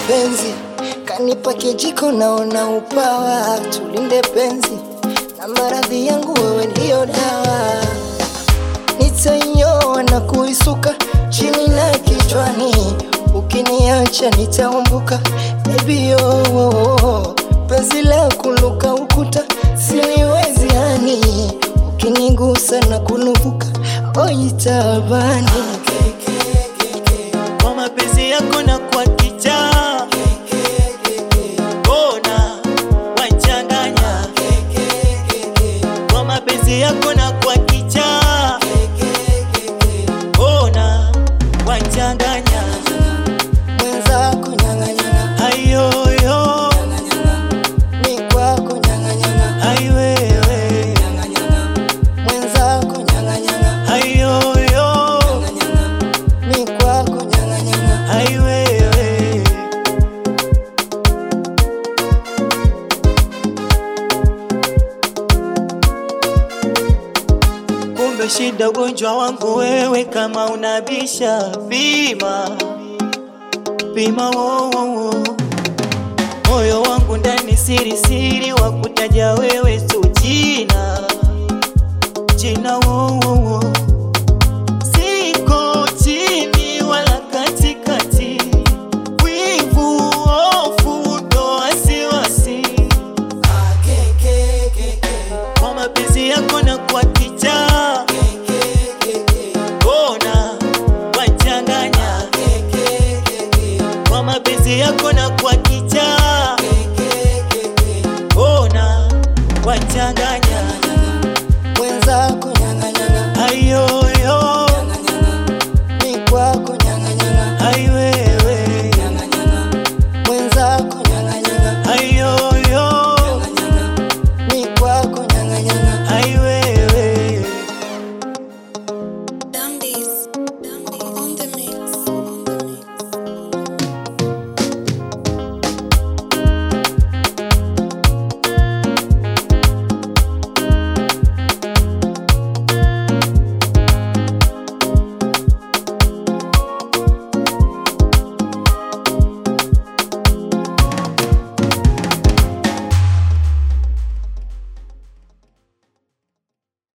mapenzi kanipa kijiko, naona upawa. Tulinde penzi na maradhi yangu, wewe ndio dawa. Nitainyoa na kuisuka chini na kichwani, ukiniacha nitaumbuka. Baby oh, penzi la kuluka ukuta siliwezi hani, ukinigusa na kunuvuka oitabani kwa mapenzi yako na kwa kichaa bona wachanganya kwa mapenzi yako na kwa kichaa bona wachanganya mwenzako nyang'anyanga, ayoyo mi kwako nyang'anyanga, aiwewe mwenzako nyang'anyanga, ayoyo mi kwako nyang'anyanga. aiwewe kumbe shida ugonjwa wangu wewe kama unabisha pima pima wo, wo, wo. moyo wangu ndani siri siri wa kutaja wewe tu jina jina wo, wo, wo. siko chini wala katikati wivu hofu ndo wasiwasi kwa mapenzi yako na kwa kichaa bona wachanganya kwa mapenzi yako na kwa